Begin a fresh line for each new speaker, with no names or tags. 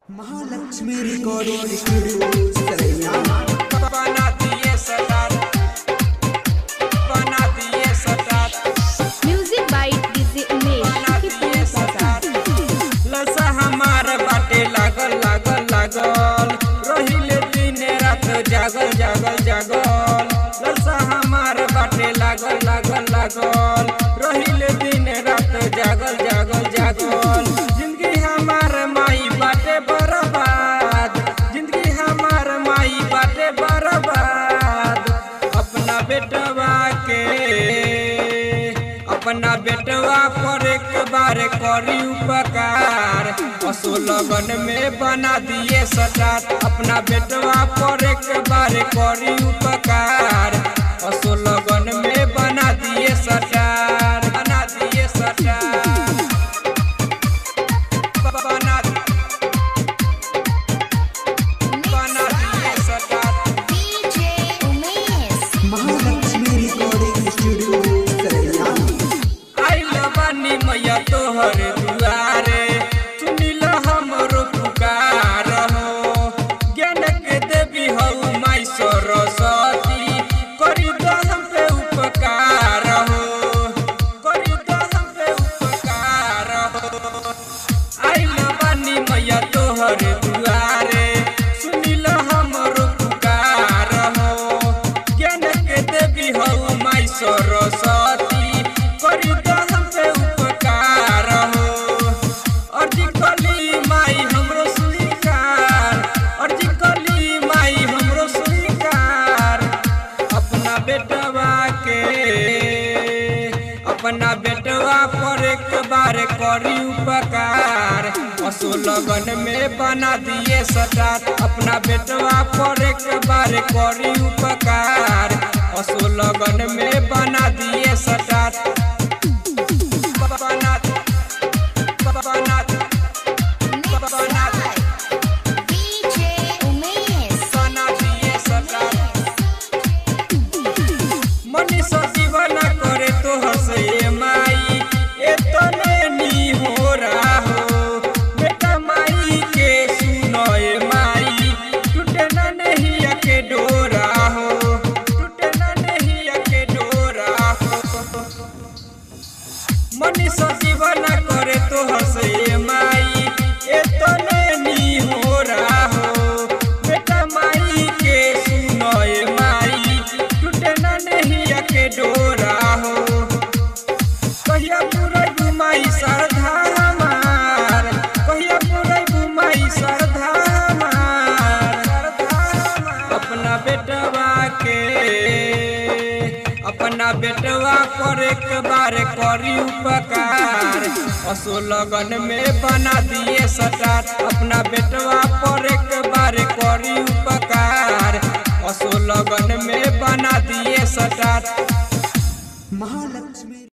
Mahalakshmi recording studio Saraiya
बना दिए star बना दिए सटार
म्यूजिक बाय डीजे
बना
उमेश
दिए सटार लसा हमार बाटे लागल लागल लागल रहिले दिन रात जागल जागल जागल लसा हमार बाटे लागल लागल लागल रहिले दिन रात जागल जागल जागल जिंदगी हमार माई बाटे बर्बाद जिंदगी हमार माई बाटे बर्बाद अपना बेटवा के अपना बेटवा पर एक बार करी उपकार असो लगन में बना दिए सटार अपना बेटवा पर एक बार करी उपकार असो लगन में बना दिए सटार बना दिए सटार बना बना दिए star
DJ Umesh
Mahalakshmi recording studio Saraiya
आइल बानी मैया तोहर दुआरे सुनिल हमरो पुकार हो ज्ञान के देवी हऊ माई सरस्वती करी दो हम पे उपकार हो करी दो हम पे उपकार हो आइल बानी मैया तोहर दुआरे सुनिल हमरो पुकार हो ज्ञान के देवी हऊ माई सरस्वती करी दो हम पे उपकार हो अर्जी कली माई हमरो स्वीकार अर्जी कली माई हमरो स्वीकार अपना बेटवा के अपना बेटवा पर एक बार करी उपकार असो लगन में बना दिए सटार अपना बेटवा पर एक बार करी उपकार असो लगन में बना दिए सटार बना बना बना
डीजे उमेश
बना दिए सटार मनीषा जीवन करे तो हंसे माई ए तो नी हो रहा हो बेटा माई के सुनो ए माई टूटे ना नहीं अके डोरा हो टूटे ना नहीं अके डोरा हो मनीषा जीवन करे तो हंसे माई ए तो नी हो रहा हो बेटा माई के सुनो ए माई टूटे ना नहीं अके डोरा हो कहिया पूरा घुमाई श्रद्धा हमार कहिया पूरा घुमाई श्रद्धा हमार श्रद्धा हमार। अपना बेटवा के अपना बेटवा पर एक बार करी उपकार असो लगन में बना दिए सटार अपना बेटवा पर एक बार करी उपकार असो लगन में बना दिए सटार
महालक्ष्मी